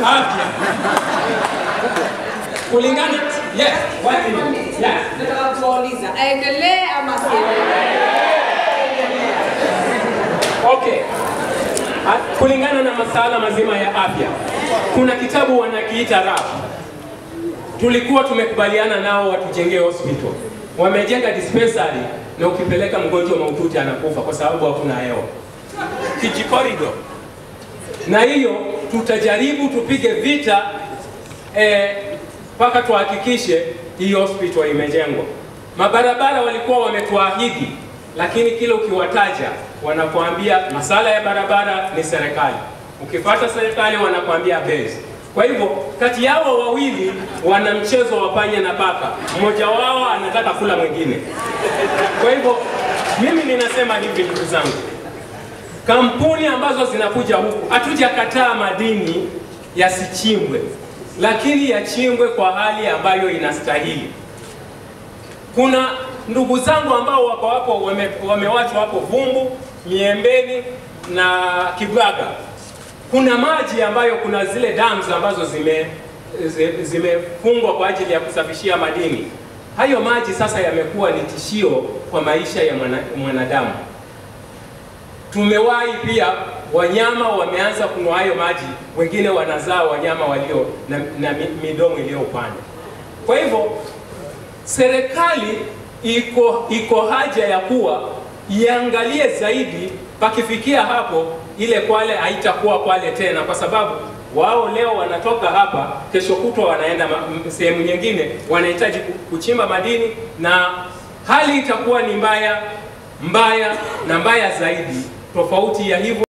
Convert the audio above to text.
afya kulingana yes, one minute. yes. Nataka kuwauliza aendelee ama asiendelee? Okay. Ah, Kulingana na masala mazima ya afya, kuna kitabu wanakiita RAP. Tulikuwa tumekubaliana nao watujengee hospital, wamejenga dispensary na ukipeleka mgonjwa mahututi anakufa kwa sababu hakuna hewa kijikorido, na hiyo tutajaribu tupige vita mpaka tuhakikishe hii hospital imejengwa. Mabarabara walikuwa wametuahidi, lakini kila ukiwataja wanakuambia masala ya barabara ni serikali, ukipata serikali wanakuambia base. Kwa hivyo kati yao wawili wana mchezo wa panya na paka, mmoja wao anataka kula mwingine. Kwa hivyo mimi ninasema hivi, ndugu zangu, kampuni ambazo zinakuja huku, hatujakataa madini yasichimbwe, lakini yachimbwe kwa hali ambayo inastahili. Kuna ndugu zangu ambao wako hapo wame, wamewachwa hapo Vumbu, Miembeni na Kibaga. Kuna maji ambayo kuna zile dams ambazo zime zi- zimefungwa kwa ajili ya kusafishia madini. Hayo maji sasa yamekuwa ni tishio kwa maisha ya mwana, mwanadamu. Tumewahi pia wanyama wameanza kunywa hayo maji, wengine wanazaa wanyama walio na, na mi- midomo iliyo upande. Kwa hivyo serikali iko iko haja ya kuwa iangalie zaidi, pakifikia hapo ile Kwale haitakuwa Kwale tena, kwa sababu wao leo wanatoka hapa, kesho kutwa wanaenda ma- m- sehemu nyingine, wanahitaji ku- kuchimba madini na hali itakuwa ni mbaya mbaya na mbaya zaidi, tofauti ya hivyo